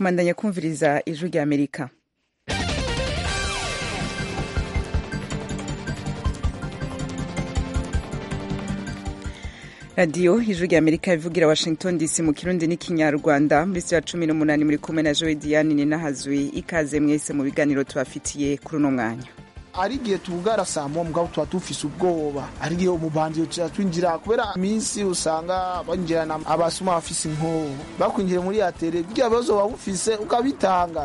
mandanya kumviriza ijwi rya amerika radiyo ijwi rya amerika ivugira washington dc mu kirundi n'ikinyarwanda muri ya cumi n'umunani muri kumwe na jowe diane ninahazwi ikaze mwese mu biganiro tubafitiye kuri uno mwanya ari igihe tuvugara saa moya mugabo tuba dufise ubwoba ari igihe umubanzi uca twinjira kubera iminsi usanga binjirana abasuma bafise inkoho bakwinjire muri atere kugira bibazo waba ufise ukabitanga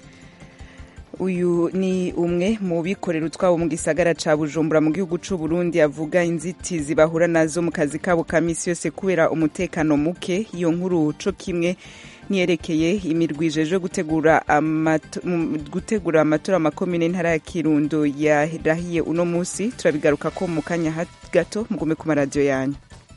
uyu ni umwe mu bikorera utwabo mu gisagara ca bujumbura mu gihugu c'u burundi avuga inzitizi bahura nazo mu kazi kabo ka misi yose kubera umutekano muke iyo nkuru co kimwe niyerekeye imirwi ijejwe gutegura gutegura amatora makomine ntara ya kirundo yarahiye uno musi turabigaruka ko mu kanya gato mugume ku maradiyo yanyu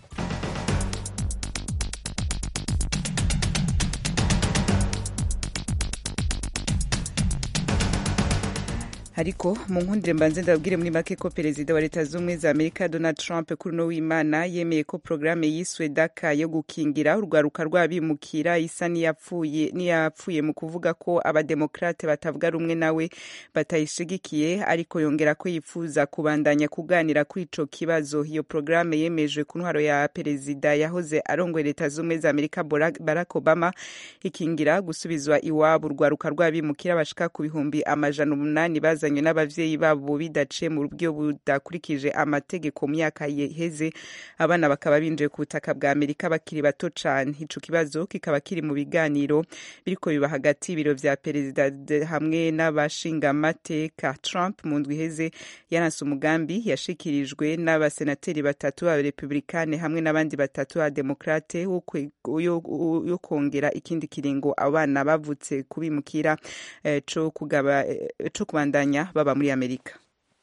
ariko mu nkundire mbanze ndabwire muri make ko perezida wa leta z'ubumwe za amerika donald trump kuri uno w'imana yemeye ko porogaramu yiswe daka yo gukingira urwaruka rw'abimukira isa n'iyapfuye n'iyapfuye mu kuvuga ko abademokrate batavuga rumwe nawe batayishigikiye ariko yongera ko yifuza kubandanya kuganira kuri ico kibazo iyo porogaramu yemejwe ku ntwaro ya perezida yahoze arongoye leta z'ubumwe za amerika barack obama ikingira gusubizwa iwabo urwaruka rw'abimukira bashika ku bihumbi amajana umunani baza bazanywe n'abavyeyi babo bidaciye mu buryo budakurikije amategeko mu myaka yeheze abana bakaba binjiye ku butaka bwa amerika bakiri bato cane ico kibazo kikaba kiri mu biganiro biriko biba hagati y'ibiro vya perezida hamwe n'abashingamateka trump mu ndwi iheze yaranse umugambi yashikirijwe n'abasenateri batatu b'abarepublikane hamwe n'abandi batatu b'abademokrate yo kongera ikindi kiringo abana bavutse kubimukira eh, co kugaba eh, co kubandanya baba muri amerika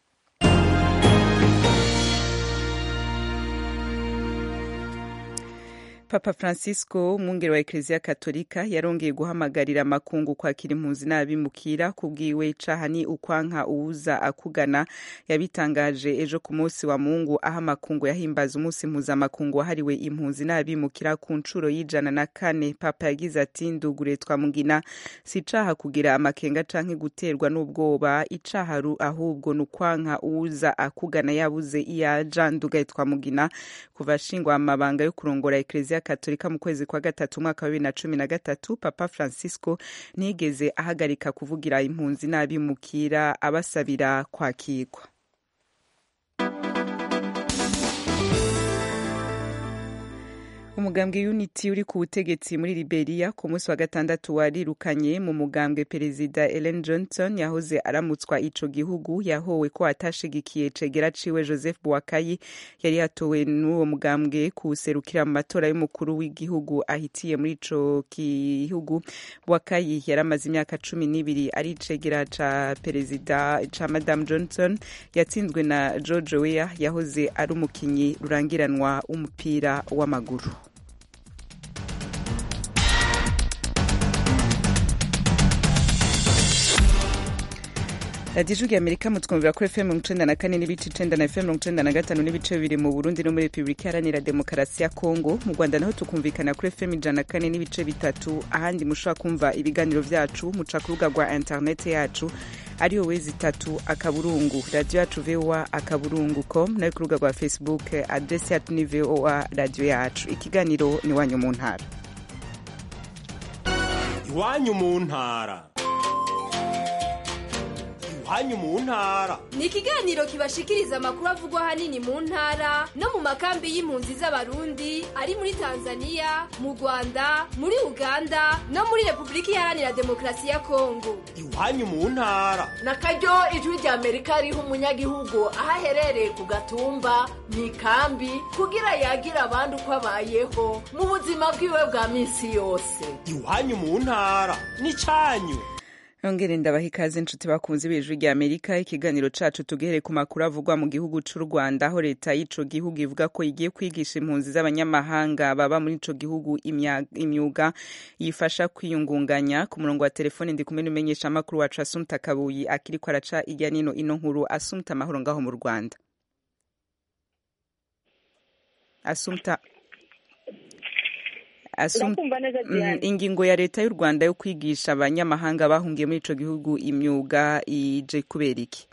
papa francisco umwungere wa ekereziya katolika yarongeye guhamagarira amakungu kwakira impunzi n'abimukira kubwiwe icaha ni ukwanka uwuza akugana yabitangaje ejo ku munsi wa mungu aho amakungu yahimbaza umunsi mpuzamakungu wahariwe impunzi n'abimukira ku nshuro y'ijana na kane papa yagize ati ndugure twamugina si icaha kugira amakenga canke guterwa n'ubwoba icaha ahubwo ni ukwanka uwuza akugana yabuze iyaja ndugaye twamugina kuva ashingwa amabanga yo kurongora ekereziya katolika mu kwezi kwa gatatu umwaka wa bibiri na cumi na gatatu papa francisco ntiyigeze ahagarika kuvugira impunzi n'abimukira abasabira kwakirwa umugambwe unity uri ku butegetsi muri liberia ku munsi wa gatandatu warirukanye mu mugambwe perezida ellen johnson yahoze aramutswa ico gihugu yahowe ko atashigikiye cegera ciwe joseph bwakayi yari yatowe n'uwo mugambwe kuwuserukira mu matora y'umukuru w'igihugu ahitiye muri ico gihugu bwakayi yari amaze imyaka cumi n'ibiri ari icegera ca perezida ca madame johnson yatsinzwe na george weah yahoze ari umukinyi rurangiranwa w'umupira w'amaguru radiyo ijwi amerika mutwumvira kuri fm mirongo icenda na kane n'ibice icenda na fm mirongo icenda na gatanu n'ibice bibiri mu burundi no muri repubulika iharanira demokarasi ya kongo mu rwanda naho tukumvikana kuri fm ijana na kane n'ibice bitatu ahandi mushobora kumva ibiganiro vyacu muca ku rubuga rwa interinete yacu ariyo wezi itatu akaburungu radiyo yacu voa akaburungu com nayo ku rubuga rwa facebook adresi yacu ni voa radiyo yacu ikiganiro ni iwanyu mu ntara iwanyu mu ntara iwanyu mu ntara ni ikiganiro kibashikiriza amakuru avugwa ahanini mu ntara no mu makambi y'impunzi z'abarundi ari muri tanzania mu rwanda muri uganda no muri repubulika iharanira demokarasi ya kongo iwanyu mu ntara na karyo ijwi rya amerika riha umunyagihugu aho aherereye ku gatumba mu ikambi kugira yagira abandi uko abayeho mu buzima bwiwe bwa minsi yose iwanyu mu ntara ni cyanyu nongere ndabaha ikaze inshuti bakunze b'ijwi rya amerika ikiganiro cacu tugehere ku makuru avugwa mu gihugu c'u rwanda aho leta y'ico gihugu ivuga ko igiye kwigisha impunzi z'abanyamahanga baba muri ico gihugu imyuga yifasha kwiyungunganya ku murongo wa telefone ndi kumwe n'umenyesha amakuru wacu asumta kabuyi akiriko araca irya nino ino nkuru asumta amahoro ngaho mu rwanda asumta Asum- ndakumva neza Mhm, diane ingingo ya leta y'u rwanda yo kwigisha abanyamahanga bahungiye muri ico gihugu imyuga ije kubera iki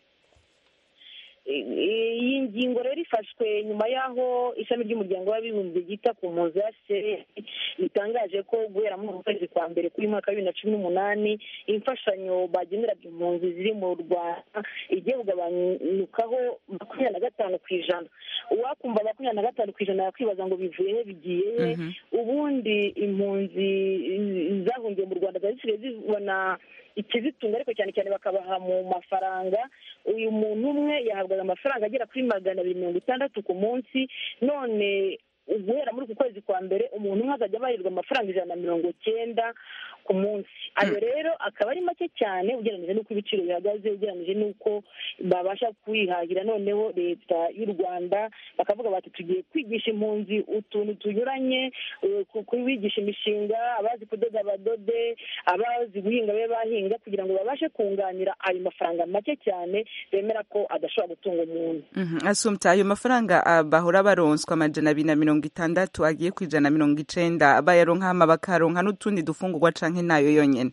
iyi ngingo rero ifashwe nyuma y'aho ishami ry'umuryango w'abibumbye ryita ku mpunzi hcr ritangaje ko guhera muri uku kwezi kwa mbere kuri mwaka wa bibiri na cumi n'umunani imfashanyo bageneraga impunzi ziri mu rwanda igiye kugabanyukaho makumyabiri na gatanu ku ijana uwakumva makumyabiri na gatanu ku ijana yakwibaza ngo bivuye he bigiye he ubundi impunzi zahungiye mu rwanda zari zisigaye zibona ikizitunga ariko cyane cyane bakabaha mu mafaranga uyu muntu umwe yahabwaga amafaranga agera kuri magana abiri mirongo itandatu ku munsi none guhera muri uku kwezi kwa mbere umuntu umwe azajya abarirwa amafaranga ijana na mirongo cyenda ku munsi ayo rero akaba ari make cyane ugereranyije n'uko ibiciro bihagaze ugereranyije n'uko babasha kwihahira noneho leta y'u rwanda bakavuga bati tugiye kwigisha impunzi utuntu tunyuranye eh, ku- kubigisha imishinga abazi kudoda badode abazi guhinga babe bahinga kugira ngo babashe kunganira ayo mafaranga make cyane bemera ko adashobora gutunga umuntu Mhm, asumta ayo mafaranga ah, bahora baronswa amajana abiri na mirongo itandatu agiye ku ijana na mirongo icenda bayaronka hama bakaronka n'utundi dufungurwa canke nayo yonyene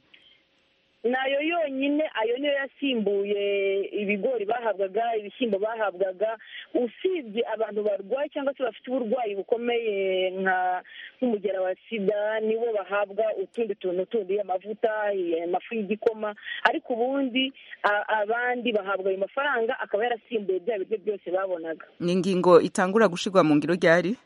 nayo yonyine ayo niyo yasimbuye ibigori bahabwaga ibishyimbo bahabwaga usibye abantu barwaye cyangwa se bafite uburwayi bukomeye nka nk'umugera wa sida nibo bahabwa utundi tuntu tundi amavuta amafu y'igikoma ariko ubundi a- abandi bahabwa ayo mafaranga akaba yarasimbuye bya biryo byose babonaga ni ingingo itangura gushirwa mu ngiro ryari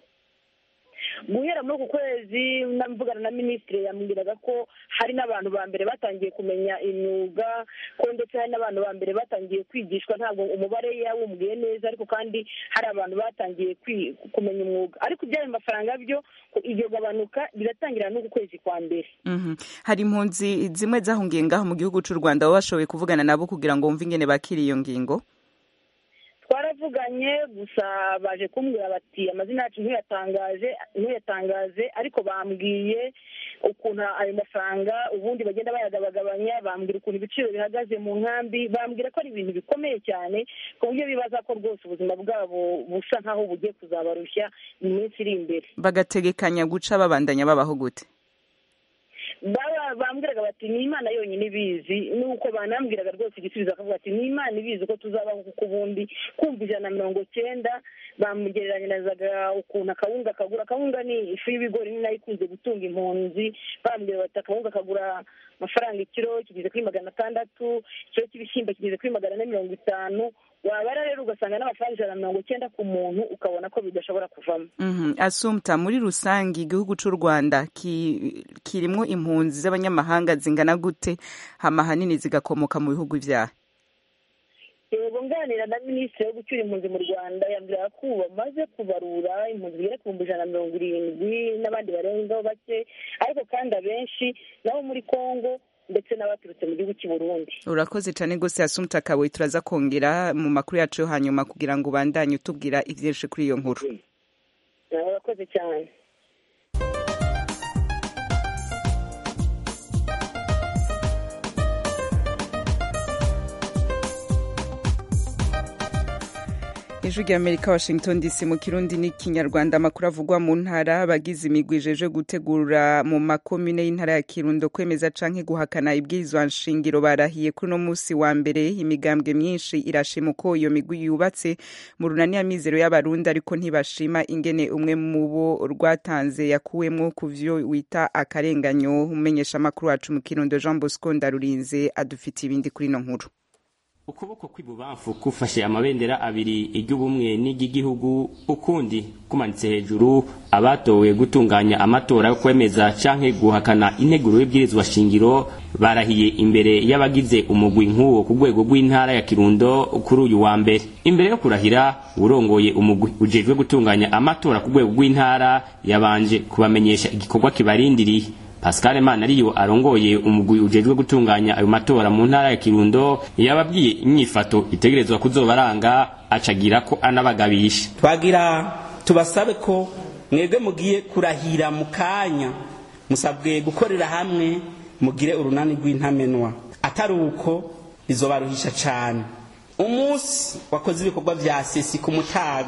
guhera muri uku kwezi mvugana na minisitiri yambwiraga ko hari n'abantu ba mbere batangiye kumenya imyuga ko ndetse hari n'abantu ba mbere batangiye kwigishwa ntabwo umubare yawumbwiye neza ariko kandi hari abantu batangiye kwi- kumenya umwuga ariko iby'ayo mafaranga byo ko iryo gabanuka riratangira n'uku kwezi kwa mbere Mhm. hari impunzi zimwe zahungiye ngaho mu gihugu c'u rwanda baba bashoboye kuvugana nabo kugira ngo bumve ingene bakira iyo ngingo twaravuganye gusa baje kumbwira bati amazina yacu ntuyatangaje ntuyatangaze ariko bambwiye ukuntu ayo mafaranga ubundi bagenda bayagabagabanya bambwira ukuntu ibiciro bihagaze mu nkambi bambwira ko ari ibintu bikomeye cyane ku buryo bibaza ko rwose ubuzima bwabo busa nk'aho bugiye kuzabarushya mu minsi iri imbere bagategekanya guca babandanya babaho gute baba bambwiraga bati ni imana yonyine ibizi nuko banambwiraga rwose igisubizo akavuga ati ni imana ibizi uko tuzabaho kuko ubundi kumva ijana na mirongo cyenda bamugereranyirizaga ukuntu akawunga kagura akawunga ni ifu y'ibigori ni nayo ikunze gutunga impunzi bambwira bati akawunga kagura amafaranga ikiro kigeze kuri magana atandatu ikiro cy'ibishyimbo kigeze kuri magana ane mirongo itanu wabara rero ugasanga n'amafaranga ijana na mirongo cyenda ku muntu ukabona ko bidashobora kuvamo Mhm. asumta muri rusange igihugu c'u rwanda ki- kirimwo impunzi z'abanyamahanga zingana gute hama hanini zigakomoka mu bihugu vyaha yego nganira na minisitiri wo gucyura impunzi mu rwanda yambwira ko ubu bamaze kubarura impunzi zigera ku bihumbi ijana na mirongo irindwi n'abandi barengaho bake ariko kandi abenshi nabo muri congo ndetse n'abaturutse mu gihugu cy'i burundi urakoze cane gose asumta kabuye turaza kongera mu makuru yacu yo hanyuma kugira ngo ubandanye utubwira ivyinshi kuri iyo nkuru urakoze cyane ijwi rya amerika washington dc mu kirundi n'ikinyarwanda amakuru avugwa mu ntara abagize imigwi ijeje gutegura mu makomine y'intara ya kirundo kwemeza canke guhakana ibwirizwa nshingiro barahiye kuri uno musi wa mbere imigambwe myinshi irashima uko iyo migwi yubatse mu runani ya mizero y'abarundi ariko ntibashima ingene umwe mu bo rwatanze yakuwemwo ku vyo wita akarenganyo umenyesha amakuru wacu mu kirundo jean bosco ndarurinze adufitiye ibindi kuri ino nkuru ukuboko kw'ibubamfu kufashe amabendera abiri iry'ubumwe n'iry'igihugu ukundi kumanitse hejuru abatowe gutunganya amatora yo kwemeza canke guhakana integuro y'ibwirizwa shingiro barahiye imbere y'abagize umugwi nk'uwo ku rwego rw'intara ya kirundo kuri uyu wa mbere imbere yo kurahira urongoye umugwi ujejwe gutunganya amatora ku rwego rw'intara yabanje kubamenyesha igikorwa kibarindiriye Pascal Manariyo arongoye umugwi ujejwe gutunganya ayo matora mu ntara ya Kirundo yababwiye inyifato itegerezwa kuzobaranga acagira ko anabagabisha twagira tubasabe ko mwebwe mugiye kurahira mu kanya musabwe gukorera hamwe mugire urunani rw'intamenwa atari uko bizobaruhisha cane umunsi wakoze ibikorwa vya sesi ku mutaga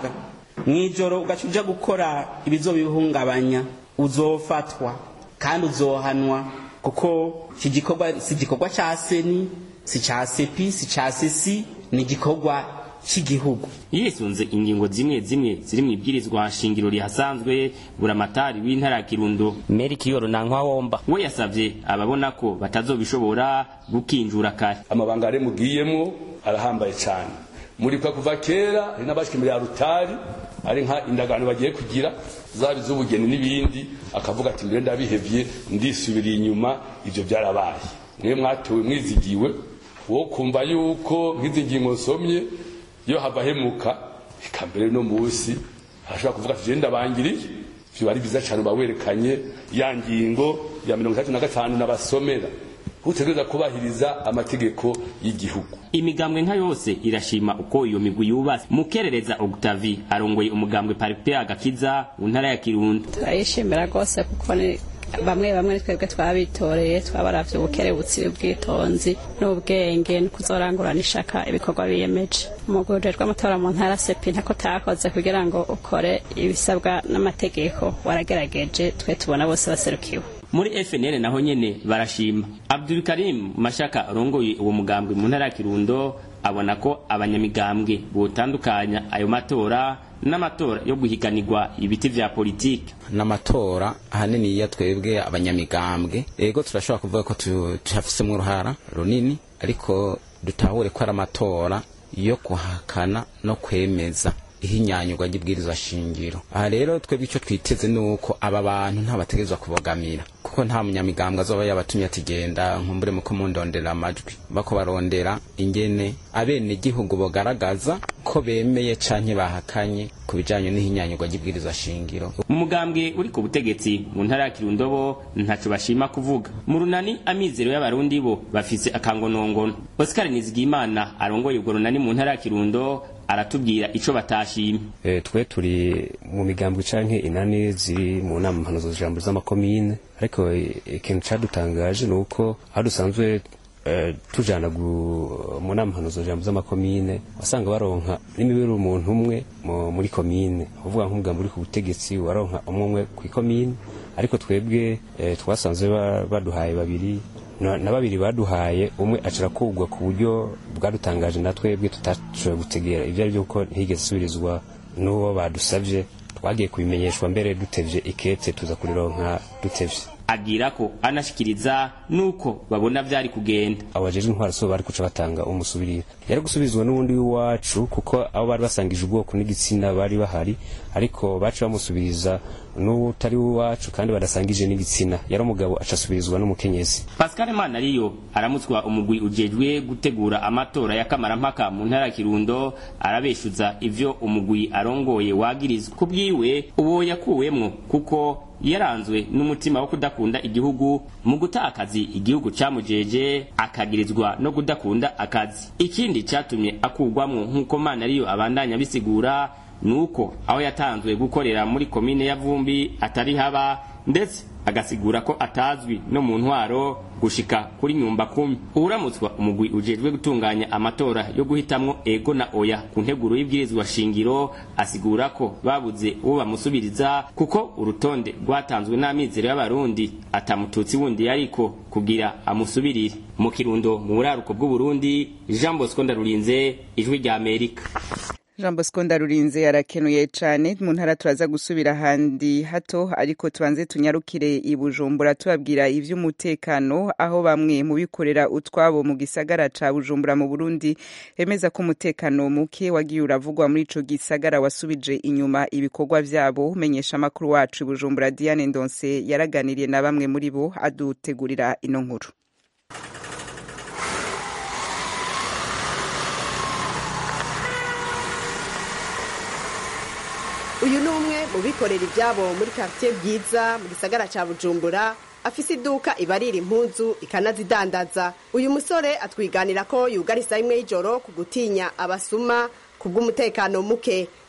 mw'ijoro ugaca uja gukora ibizobihungabanya uzofatwa kandi uzohanwa kuko iki gikorwa si igikorwa ca seni si ca sepi si ca sesi ni igikorwa cy'igihugu yisunze ingingo zimwe zimwe ziri mu ibwirizwa shingiro rihasanzwe buramatari w'intara ya kirundo meri kiyoro nankwa we yasavye ababona ko batazobishobora gukinjura kare amabanga ari mugiyemwo arahambaye cyane murikwa kuva kera hari n'abashika imbere ya rutari ari nka indagano bagiye kugira zaba iz'ubugeni n'ibindi akavuga ati mbere ndabihevye ndisubiriye inyuma ivyo byarabaye mwe mwatowe mwizigiwe wo kumva yuko nk'izi ngingo nsomye iyo hava hemuka eka mbere no musi arashobora kuvuga ati jenda bangiriye vyo ari byiza cyane bawerekanye ya ngingo ya mirongo itatu na gatanu n'abasomera utegereza kubahiriza amategeko y'igihugu imigambwe nka yose irashima uko iyo migwi yubatse mukerereza Octavie arongoye umugambwe Paripea agakiza mu ntara ya Kirundo turayishimira rwose kuko ni bamwe bamwe twebwe twabitoreye twabaravye ubukerebutsi ubwitonzi n'ubwenge no kuzorangurana ishaka ibikorwa biyemeje umugwi ujejwe amatora mu ntara sepi ntako takoze kugira ngo ukore ibisabwa n'amategeko waragerageje twe tubona bose baserukiwe muri FNL naho nyene barashima Abdul Karim Mashaka arongoye uwo mugambwe mu ntara ya Kirundo abona ko abanyamigambwe botandukanya ayo matora n'amatora yo guhiganirwa ibiti vya politiki n'amatora ahanini ya twebwe abanyamigambwe ego turashobora kuvuga ko tuhafisemo uruhara runini ariko dutahure ko ari amatora yo kuhakana no kwemeza ihinyanyurwa ry'ibwirizwa shingiro aha rero twebwe icyo twiteze ni uko aba bantu ntabategerezwa kubogamira kuko nta munyamigambwe azoba yabatumye ati genda nkumbure muko mundondera amajwi bako barondera ingene abene gihugu bogaragaza ko bemeye canke bahakanye ku bijanye n'ihinyanyurwa ry'ibwirizwa shingiro mu mugambwe uri ku butegetsi mu ntara ya Kirundo bo ntaco bashima kuvuga mu runani amizero y'abarundi bo bafise akangonongono Oscar Nizigimana arongoye ubwo runani mu ntara ya Kirundo aratubwira ico batashimye e, twe turi mu migambwe canke inani ziri mu nama mpanuzo jambo z'amakomine ariko ikintu cadutangaje ni uko aho dusanzwe uh, tujana mu nama mpanuzo jambo z'amakomine wasanga baronka n'imibiri umuntu umwe muri komine uvuga nk'umugambi uri ku butegetsi waronka umwe umwe kw'ikomine ariko twebwe eh, twasanze baduhaye babiri na babiri baduhaye umwe acara kugwa ku buryo bwadutangaje na twebwe tutashoboye gutegera ibyo ari byo kuko ntigeze isubirizwa n'uwo badusabye twagiye kubimenyeshwa mbere dutevye ikete tuza kurironka dutevye agira ko anashikiriza nuko babona vyari kugenda abajejwe intwaro so bari kuca batanga umusubirira yari gusubizwa n'ubundi w'iwacu kuko abo bari basangije ubwoko n'igitsina bari bahari ariko baca bamusubiriza n'utari w'iwacu kandi badasangije n'igitsina yari umugabo aca asubirizwa n'umukenyezi Pascal Manariyo aramutswa umugwi ujejwe gutegura amatora y'akamarampaka mu ntara ya Kirundo arabeshuza ivyo umugwi arongoye wagirizwa kubwiwe uwo yakuwemwo kuko yaranzwe n'umutima wo kudakunda igihugu mu guta akazi igihugu camujeje akagirizwa no kudakunda akazi ikindi catumye akugwamwo nk'uko Manariyo abandanya bisigura nuko aho yatanzwe gukorera muri komine ya Vumbi atari haba ndetse agasigura ko atazwi no mu ntwaro gushika kuri nyumba kumi uramutswa umugwi ujejwe gutunganya amatora yo guhitamwo ego na oya ku nteguro y'ibwirizwa shingiro asigura ko babuze uwo bamusubiriza kuko urutonde rwatanzwe n'amizero y'abarundi atamututsi wundi yariko kugira amusubirire mu kirundo mu buraruko bw'uburundi jean bosco ndarurinze ijwi rya amerika jean bosco ndarurinze arakenuye cyane mu ntara turaza gusubira ahandi hato ariko tubanze tunyarukire i bujumbura tubabwira iby'umutekano aho bamwe mu bikorera utwabo mu gisagara ca bujumbura mu burundi bemeza ko umutekano muke wagiye uravugwa muri ico gisagara wasubije inyuma ibikorwa vyabo umenyesha amakuru wacu i bujumbura diane ndonse yaraganiriye na bamwe muri bo adutegurira ino nkuru uyu ni umwe mu bikorera ibyabo muri quartier bwiza mu gisagara cya bujumbura afise iduka ibarira impunzu ikanazidandaza uyu musore atwiganira ko yugarisa imwe y'ijoro ku gutinya abasuma ku bw'umutekano muke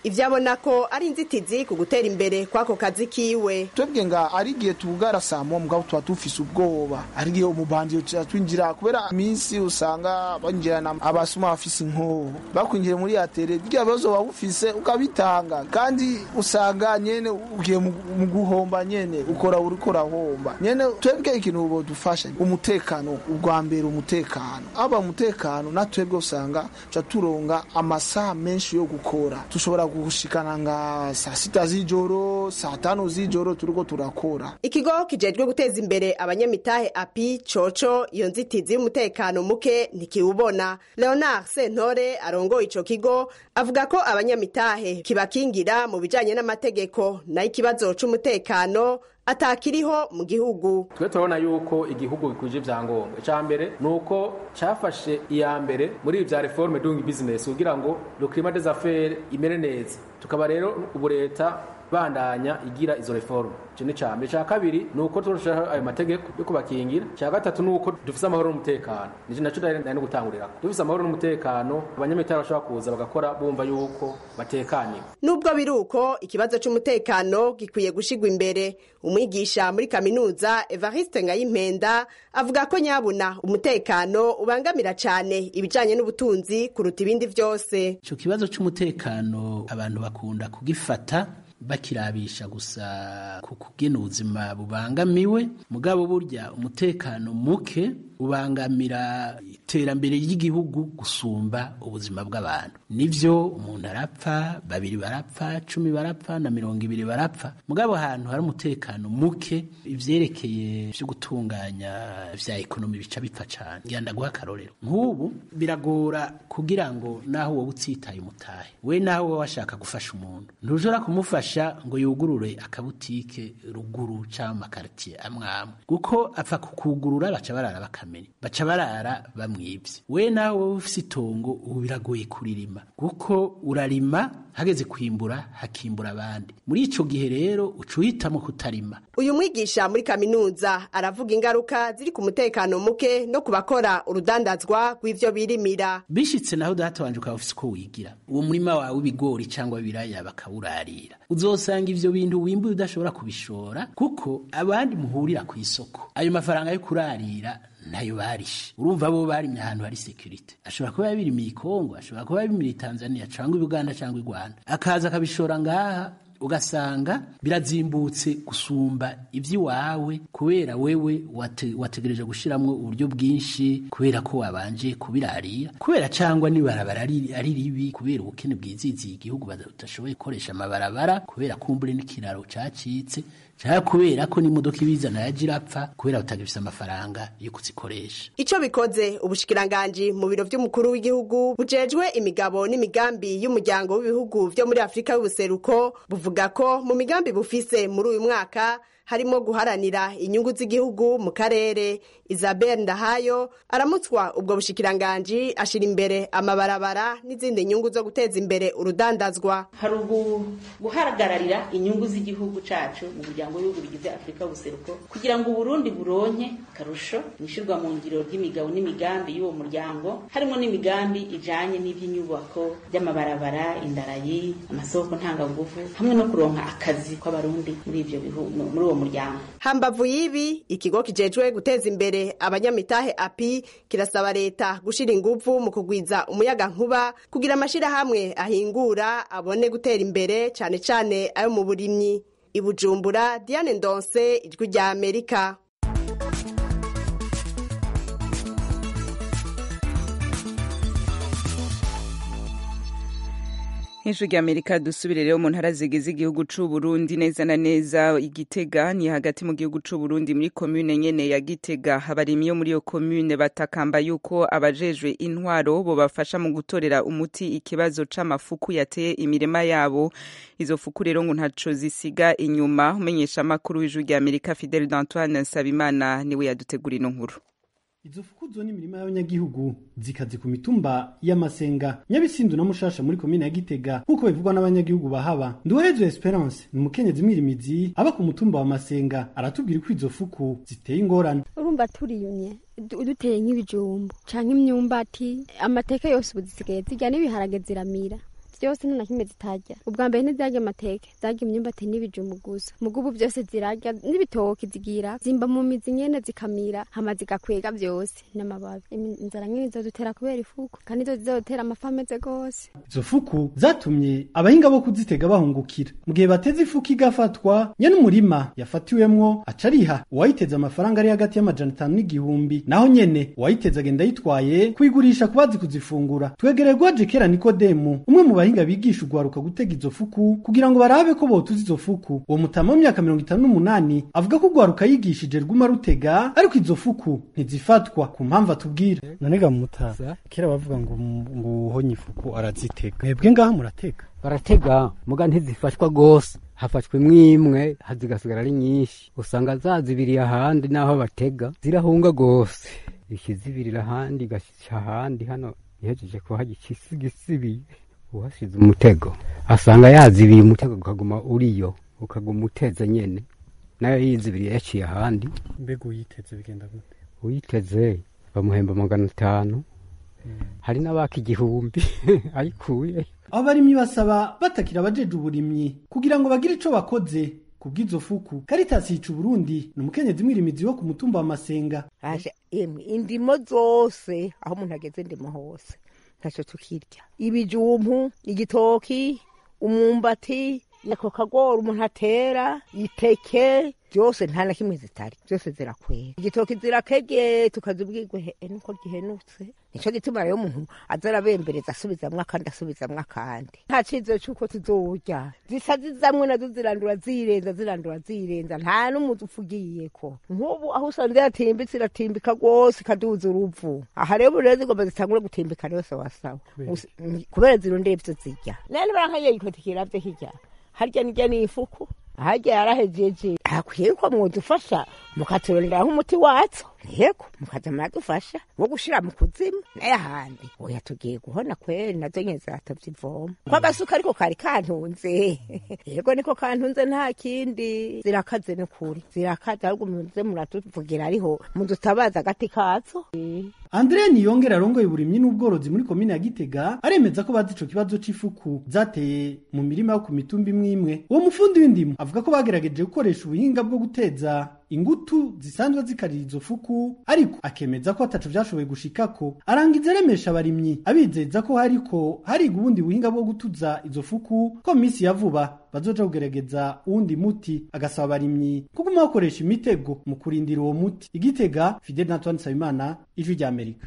ivyo abona ko ari inzitizi ku gutera imbere kw'ako kazi kiwe twebwe nga ari igihe tubugara saa moya mugabo tuba dufise ubwoba ari igihe umubandiyo tuba twinjira kubera iminsi usanga banjirana abasuma bafise inkoho bakwinjira muri atere birya bibazo waba ufise ukabitanga kandi usanga nyene ugiye mu mu guhomba nyene ukora uriko urahomba nyene twebwe ikintu bodufasha umutekano ubwa mbere umutekano aba umutekano na twebwe usanga tuca turonga amasaha menshi yo gukora tushobora gushikana nga saa sita z'ijoro saa tanu z'ijoro turiko turakora ikigo kijejwe guteza imbere abanyamitahe api coco iyo nzitizi y'umutekano muke ntikiwubona leonard sentore arongoye ico kigo avuga ko abanyamitahe kibakingira mu bijanye n'amategeko nayo ikibazo c'umutekano atakiriho mu gihugu twe turabona yuko igihugu gikwije ibyangombwa icya mbere ni uko cyafashe iya mbere muri ibi bya reforme doing business kugira ngo le climat des affaires imere neza tukaba rero ubu leta bandanya igira izo reforme icyo ni icya mbere icya kabiri ni uko turushaho ayo mategeko yo kubakingira icya gatatu ni uko dufite amahoro n'umutekano nicyo nacyo ndari no gutangurira dufite amahoro n'umutekano abanyamitari bashobora kuza bagakora bumva yuko batekaniwe nubwo biri uko ikibazo c'umutekano gikwiye gushigwa imbere umwigisha muri kaminuza evariste ngayimpenda avuga ko nyabuna umutekano ubangamira cane ibijanye n'ubutunzi kuruta ibindi vyose ico kibazo c'umutekano abantu bakunda kugifata bakirabisha gusa ku kugena ubuzima bubangamiwe mugabo burya umutekano muke ubangamira iterambere ry'igihugu gusumba ubuzima bw'abantu nivyo umuntu arapfa babiri barapfa cumi barapfa na mirongo ibiri barapfa mugabo ahantu hari umutekano muke ivyerekeye vyo gutunganya vya ekonomi bica bipfa cane ngira ndaguha akarorero nk'ubu biragora kugira ngo naho wowe utsitaye umutahe we naho wowe washaka gufasha umuntu ntushobora kumufasha ngo yugurure akabutike ruguru canke amakaritiye amwe amwe kuko apfa kukugurura baca barara bakamenya baca barara bamwivye we nawe wowe ufise itongo ubu biragoye kuririma kuko urarima hageze kwimbura hakimbura abandi muri ico gihe rero uca uhitamo kutarima uyu mwigisha muri kaminuza aravuga ingaruka ziri ku mutekano muke no ku bakora urudandazwa rw'ivyo birimira bishitse naho databanje ukaba ufise uko wigira uwo murima wawe w'ibigori cyangwa w'ibiraya bakawurarira uzosanga ivyo bintu wimbuye udashobora kubishora kuko abandi muhurira ku isoko ayo mafaranga yo kurarira ntayo barishe urumva bo barimye ahantu hari security ashobora kuba yabirimiye ikongo ashobora kuba yabirimiye tanzania cyangwa uganda cyangwa i rwanda akaza akabishora ngaha ugasanga birazimbutse gusumba iby'iwawe kubera wewe wate, wategereje gushiramwo uburyo bwinshi kubera ko wabanje kubirarira kubera cyangwa nibarabara ari ari ribi kubera ubukene bwiziziye igihugu badashoboye gukoresha amabarabara kubera kumbure n'ikiraro cacitse cyangwa kubera ko n'imodoka ibizana yaje irapfa kubera batagifise amafaranga yo kuzikoresha ico bikoze ubushikiranganji mu biro vy'umukuru w'igihugu bujejwe imigabo n'imigambi y'umuryango w'ibihugu vyo muri afurika y'ubuseruko buvuga ko mu migambi bufise muri uyu mwaka harimo guharanira inyungu z'igihugu mu karere isabel ndahayo aramutswa ubwo bushikiranganji ashira imbere amabarabara n'izindi nyungu zo guteza imbere urudandazwa hari ubu guhagararira inyungu z'igihugu cacu mu muryango w'ibihugu bigize afurika y'ubuseruko kugira ngo uburundi buronke akarusho mwishirwa mu ngiro ry'imigabo n'imigambi y'uwo muryango harimo n'imigambi ijanye n'ivy'inyubako by'amabarabara indarayi amasoko ntanganguvu hamwe no kuronka akazi kw'abarundi muri ivyo bihugu muri uwo muryango hambavu y'ibi ikigo kijejwe guteza imbere abanyamitahe api kirasaba leta gushira inguvu mu kugwiza umuyaga nkuba kugira amashirahamwe ahingura abone gutera imbere cane cane ayo mu burimyi ibujumbura diane ndonse ijwi rya amerika Hejuru rya Amerika dusubire rero mu ntara zigize igihugu c'u Burundi neza na neza igitega ni hagati mu gihugu c'u Burundi muri commune nyene ya Gitega abarimyi yo muri iyo commune batakamba yuko abajejwe intwaro bo bafasha mu gutorera umuti ikibazo c'amafuku yateye imirima yabo izo fuku rero ngo ntaco zisiga inyuma umenyesha amakuru w'ijuru rya Amerika Fidel d'Antoine Nsabimana niwe yadutegura ino nkuru izo fukuzo n'imirima y'abanyagihugu zikaze ku mitumba y'amasenga nyabisindu na mushasha muri komine ya gitega nk'uko bivugwa n'abanyagihugu bahaba nduwezo esperance ni umukenyezi mwirimizi aba ku mutumba wa masenga aratubwira ko izo fuku ziteye ingorane urumva turiyumye duteye nk'ibijumbu canke imyumbati amateka yose ubu zisigaye zirya n'ibiharage ziramira byose nta na kimwe zitarya ubwa mbere ntizarya amateke zarya imyumbati n'ibijumbu gusa mugo ubu byose zirarya n'ibitoki zigira zimba mu mizi nyene zikamira hama zigakwega byose n'amababi Imi- inzara nyene izodutera kubera ifuku kandi izo zizodutera amafi ameze gose izo fuku zatumye abahinga bo kuzitega bahungukira mu gihe bateze ifuku igafatwa nyene umurima yafatiwemwo aca ariha uwayiteze amafaranga ari hagati y'amajana atanu n'igihumbi naho nyene uwayiteze agenda yitwaye kuyigurisha ku bazi kuzifungura twegereye gwaje kera nikodemu umwe mu bahinga bigisha ugwaruka gutega izo fuku kugira ngo barabe ko botuza izo fuku uwo mutama w'imyaka mirongo itanu n'umunani avuga ko ugwaruka yigishije rwuma rutega ariko izo fuku ntizifatwa ku mpamvu atubwira none ga mutaza kera bavuga ngo ngo uhonye ifuku arazitega mwebwe ngaha muratega baratega muga ntizifashwa gose hafashwe imwe zigasigara ari nyinshi usanga zazibiriye ahandi n'aho batega zirahunga gose ikizibirira ahandi igashyira ahandi hano ihejeje kuhajya ikisigisibiye uhasize umutego asanga yazibiye umutego ukaguma uriyo ukaguma uteze nyene nayo yizibiriye yaciye ahandi mbega uyiteze bigenda gute uyiteze bamuhemba magana atanu hari n'abaka igihumbi ayikuye abo barimyi basaba batakira abajeje uburimyi kugira ngo bagire ico bakoze kubw'izo fuku Caritas yica Burundi ni umukenyezi mwirimizi wo ku mutumba wa Masenga aje emwe indimo zose aho umuntu ageze ndimo hose ntacyo tukirya ibijumpu igitoki umwumbati ako kagori umuntu atera iteke byose nta na kimwe zitari byose zirakwera igitoki zirakege tukazibwirwe he nuko gihenutse nico gituma rero umuntu aza arabembereza asubizamwo akandi asubizamwo akandi nta cizero c'uko tuzorya zisa zizamwe nazo zirandura zirenza zirandura zirenza nta n'umuzi upfugiyeko nk'ubu aho usanze yatimbitse iratimbika rwose ikaduza uruvu aha rero rero zigomba zitangure gutimbika rero sawasawa Us- kubera zirondeye ivyo zirya none barankaye yikotikira vyo hirya harya nirya ni ifuku harya yarahejeje hakwiye ko mwodufasha mukaturondera nk'umuti watso yego mukaza muradufasha wo gushira mu kuzimu naye ahandi oya tugiye guhona kweri nazo nyene ziratavye ivoma ko agasuka ariko kari kantunze yego niko kantunze nta kindi zirakaze n'ukuri zirakaze ahubwo muze muratuvugira ariho mudutabaza agati kazo Andrea Niyongera arongoye uburimyi n'ubworozi muri komine ya Gitega aremeza ko bazi ico kibazo c'ifuku zateye mu mirima yo ku mitumba imwe imwe uwo mufundi w'indimo avuga ko bagerageje gukoresha ubuhinga bwo guteza ingutu zisanzwe zikarira izo fuku ariko akemeza ko ataco vyashoboye gushikako arangiza aremesha abarimyi abizeza ko hariko hariga ubundi buhinga bwo gutuza izo fuku ko mu minsi ya vuba bazoja kugerageza uwundi muti agasaba abarimyi kuguma bakoresha imitego mu kurindira uwo muti igitega Fidel na Antoine Nsabimana ijwi rya Amerika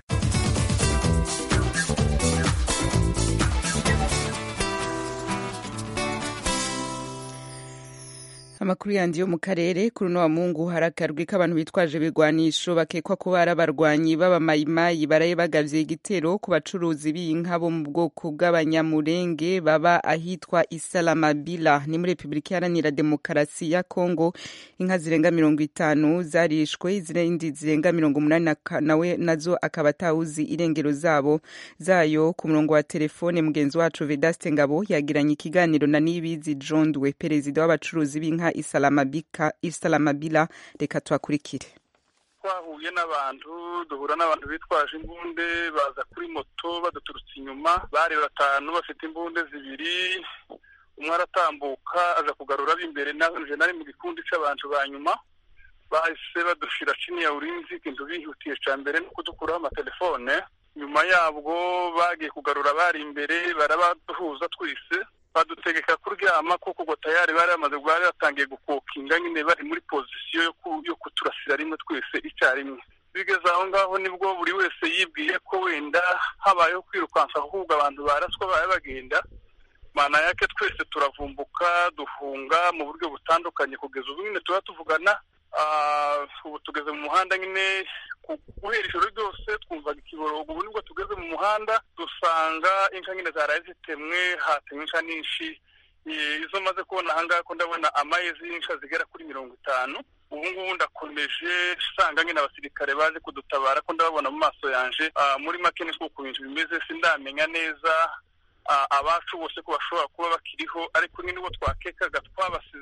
amakuru yandi yo mu karere kuri uno wa mungu hari akarwi k'abantu bitwaje ibigwanisho bakekwa kuba ari abarwanyi b'abamayimayi baraye bagavye igitero ku bacuruzi b'inka bo mu bwoko bw'abanyamurenge baba ahitwa isalamabila ni muri repubulika iharanira demokarasi ya kongo inka zirenga mirongo itanu zarishwe izindi zirenga mirongo umunani na ka- nawe nazo akaba atawuzi irengero zabo zayo ku murongo wa telefone mugenzi wacu vedaste ngabo yagiranye ikiganiro na nibizi jondwe perezida w'abacuruzi b'inka isalamabika isalamabila reka tuhakurikire twahuye n'abantu duhura n'abantu bitwaje imbunde baza kuri moto baduturutse inyuma bari batanu bafite imbunde zibiri umwe aratambuka aza kugarura ab'imbere nanje nari mu gikundi c'abantu ba nyuma bahise badushira chini ya ulinzi ikintu bihutiye ca mbere no kudukuraho amatelefone nyuma yabwo bagiye kugarura abari imbere barabaduhuza twese badutegeka kuryama kuko ubwo tayari bari bamaze bari batangiye gukokinga nyine bari muri pozisiyo yo ku- yo kuturasira rimwe twese icyarimwe bigeze aho ngaho nibwo buri wese yibwiye ko wenda habayeho kwirukansa ahubwo abantu baraswa baye bagenda mana yake twese turavumbuka duhunga mu buryo butandukanye kugeza ubu nyine tuba tuvugana Ah, ubu tugeze mu muhanda nyine ku- guhera ijoro ryose twumvaga ikiborogo ubu nibwo tugeze mu muhanda dusanga inka nyine zaraye zitemwe hatemwe inka nyinshi Eh, izo maze kubona ahangaha ko ndabona amayezi y'inka zigera kuri mirongo itanu ubu ngubu ndakomeje usanga nyine abasirikare baje kudutabara ko ndababona mu maso yanje Ah, muri make ni uko ibintu bimeze sindamenya neza ah, abacu bose ko bashobora kuba bakiriho ariko nyine ubwo twakekaga twabasize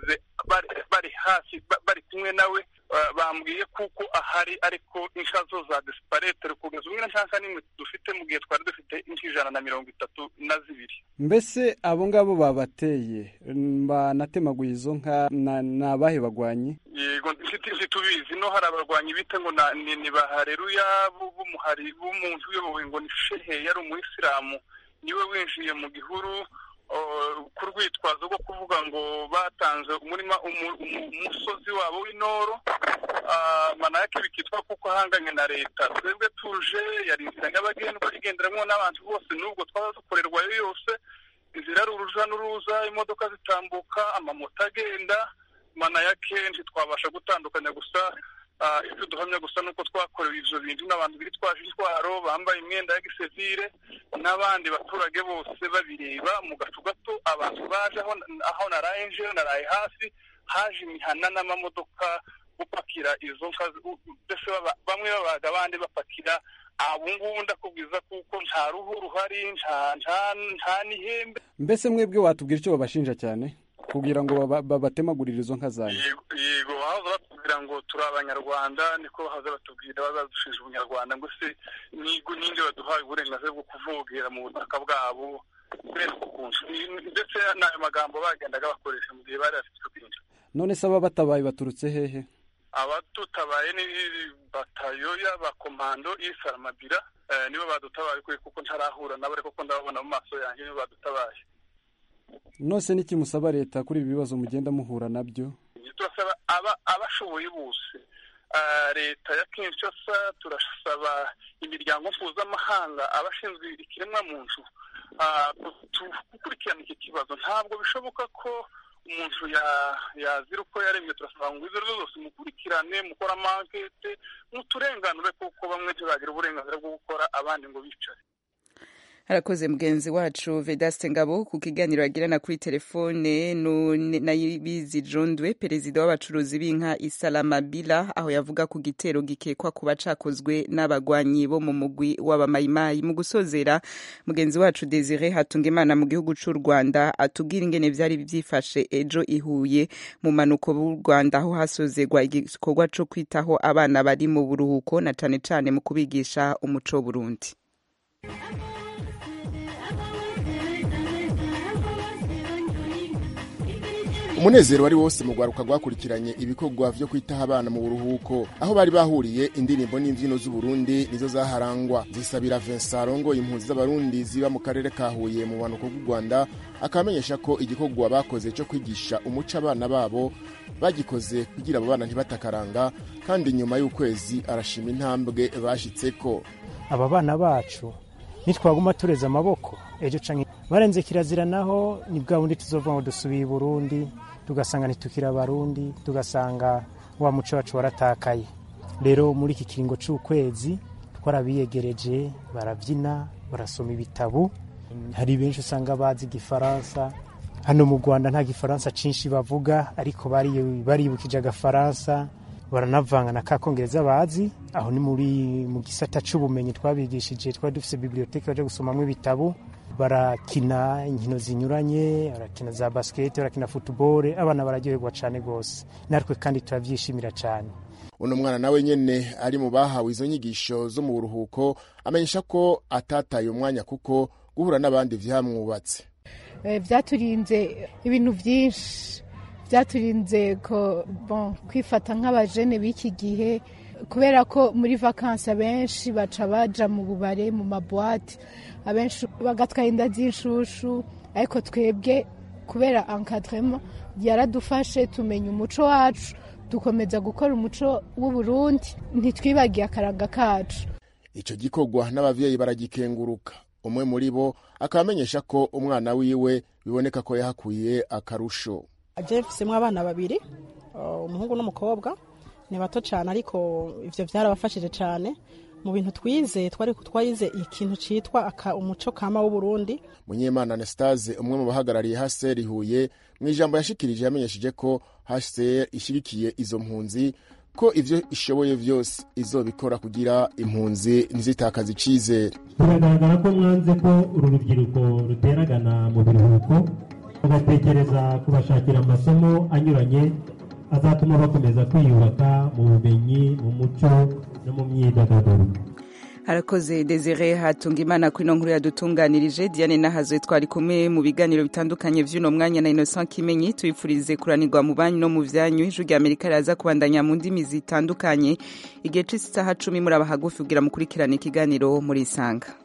bari bari hafi ba- bari kumwe nawe uh, bambwiye kuko ahari ariko insha zo za disparetere kugeza umwe nshaka n'imwe dufite mu gihe twari dufite inka ijana na mirongo itatu na zibiri mbese abo ngabo babateye banatemaguye izo nka na- ni abahe bagwanyi yego nshuti ntitubizi no hari abarwanyi bita ngo na- ni ni bahareruya bu- b'umuhari b'umuntu uyobowe ngo ni shehe yari umuyisilamu niwe winjiye mu gihuru uh, ku rwitwazo rwo kuvuga ngo batanze umurima umu- umu- umusozi wabo w'inoro Ah, manake bikitwa kuko ahanganye na leta twebwe tuje yari inzira nyabagendwa igenderamo n'abantu bose n'ubwo twaba dukorerwayo yose inzira ari uruja n'uruza imodoka zitambuka amamoto agenda mana ya kenshi twabasha gutandukanya gusa ah, ibyo duhamya gusa nuko twakorewe ivyo bintu n'abantu bitwaje intwaro bambaye imyenda ya gisivile n'abandi baturage bose babireba mu gacu gato abantu baje aho aho naraye nje naraye hasi haje imihana n'amamodoka gupakira izo nka u- u- mbese baba- bamwe babaga abandi bapakira abo ngubu ndakubwiza kuko nta ruhu ruhari nta nta nta n'ihembe mbese mwebwe watubwira icyo babashinja cyane kugira ngo baba- babatemagurire izo nka zanyu yego yego bahoze batubwira ngo turi abanyarwanda niko bahoze batubwira bazadushinja ubunyarwanda ngo se nigo ninde baduhaye uburenganzira bwo kuvogera mu butaka bwabo kubera uko kuntu Ni- ndetse n'ayo magambo bagendaga bakoresha mu gihe bari bafite ubwinshi none se aba batabaye baturutse hehe abadutabaye ni batayo y'abakomando y'isaramabira eh, nibo badutabaye kuri kuko ntarahura nabo ariko ko ndababona mu maso yanjye nibo badutabaye nose n'iki musaba leta kuri ibi bibazo mugenda muhura nabyo turasaba aba abashoboye bose Ah, leta ya kinshasa turasaba imiryango mpuzamahanga abashinzwe ikiremwamuntu ah, tu- gukurikirana iki kibazo ntabwo bishoboka ko umuntu ya- yazira uko yaremye turasaba ngo izo arizo zose mukurikirane mukore amankete muturenganure kuko bamwe ntibagira uburenganzira bwo gukora abandi ngo bicare harakoze mugenzi wacu vedaste ngabo ku kiganiro yagirana kuri telefone nu- na yibizi jondwe perezida w'abacuruzi b'inka isalamabila aho yavuga ku gitero gikekwa kuba cakozwe n'abagwanyi bo mu mugwi w'abamayimayi mu gusozera mugenzi wacu desire hatungimana mu gihugu c'u rwanda atubwira ingene vyari vyifashe ejo ihuye mu manuko b'u rwanda aho hasozerwa igikorwa co kwitaho abana bari mu buruhuko na cane cane mu kubigisha umuco w'uburundi umunezero wari wose mu rwaruka rwakurikiranye ibikorwa vyo kwitaho abana mu buruhuko aho bari bahuriye indirimbo n'imvyino z'uburundi nizo zaharangwa zisabira vincent arongoye impunzi z'abarundi ziba mu karere ka huye mu bumanuko bw'u rwanda akabamenyesha ko igikorwa bakoze cyo kwigisha umuco abana babo bagikoze kugira abo bana ntibatakaranga kandi nyuma y'ukwezi arashima intambwe bashitseko aba bana bacu nitwaguma tureze amaboko ejo canke barenze kirazira naho ni bwa bundi tuzova ngo dusubiye i burundi tugasanga ntitukiri abarundi tugasanga wa muco wacu waratakaye rero muri iki kiringo c'ukwezi twarabiyegereje barabyina barasoma ibitabu hari benshi usanga bazi igifaransa hano mu rwanda nta gifaransa cinshi bavuga ariko bari- baribukije agafaransa baranavanga na ka kongereza bazi aho ni muri mu gisata c'ubumenyi twabigishije twari dufise biblioteke baje gusomamwo ibitabu barakina inkino zinyuranye barakina za basiketi barakina futubole abana bararyoherwa cane gose natwe kandi turavyishimira cane uno mwana nawe nyene ari mu bahawe izo nyigisho zo mu buruhuko amenyesha ko atataye umwanya kuko guhura n'abandi vyamwubatse Eh, vyaturinze ibintu vyinshi vyaturinze ko bon kwifata nk'abajene b'iki gihe kubera ko muri vakansi abenshi baca baja mu bubare mu mabwate abenshi bagatwara inda z'inshushu ariko twebwe kubera encadrement yaradufashe tumenya umuco wacu dukomeza gukora umuco w'uburundi ntitwibagiye akaranga kacu ico gikorwa n'abavyeyi baragikenguruka umwe muri bo akaba amenyesha ko umwana wiwe biboneka ko yahakuye akarusho jefisemo abana babiri uh, umuhungu n'umukobwa ni bato cyane ariko ivyo byarabafashije cyane mu bintu twize twari twayize ikintu citwa aka- umuco kama w'uburundi munyemana anastase umwe mu bahagarariye hcr huye mu ijambo yashikirije yamenyesheje ko hcr ishigikiye izo mpunzi ko ivyo ishoboye vyose izobikora kugira impunzi ntizitakaze icizere biragaragara ko mwanze ko uru rubyiruko ruteragana mu biruhuko bagatekereza kubashakira amasomo anyuranye azatuma bakomeza kwiyubaka mu bumenyi mu muco no mu myidagaduro harakoze desire hatunga imana kuri ino nkuru yadutunganirije diane nahazwe twari kumwe mu biganiro bitandukanye vy'uno mwanya na innocent kimenyi tubifurize kuranirwa mu banyu no mu vyanyu ijwi rya amerika riraza kubandanya mu ndimi zitandukanye igihe c'isaha cumi muri abahagufi kugira mukurikirane ikiganiro muri isanga